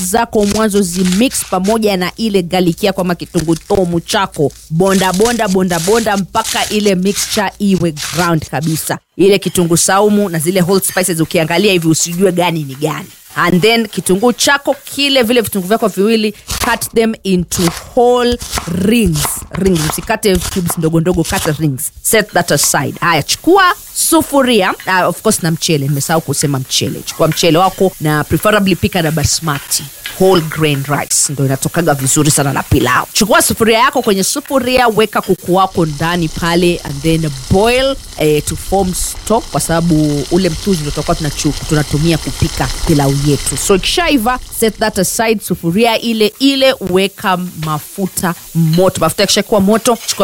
zako mwanzo zimix pamoja na ile garlic yako ama kitunguu thomu chako bonda bonda bonda bonda mpaka ile mixture iwe ground kabisa ile kitunguu saumu na zile whole spices ukiangalia hivi usijue gani ni gani and then kitunguu chako kile vile vitunguu vyako viwili cut them into whole rings rings usikate cubes ndogo ndogo kata rings set that aside haya chukua sufuria uh, of course na mchele nimesahau kusema mchele chukua mchele wako na preferably pika na basmati whole grain rice ndo inatokaga vizuri sana na pilau chukua sufuria yako kwenye sufuria weka kuku wako ndani pale and then boil eh, to form stock kwa sababu ule mchuzi ndo tutakuwa tunachu- tunatumia kupika pilau yetu so ikishaiva set that aside sufuria ile ile weka mafuta moto mafuta yakishakuwa moto chukua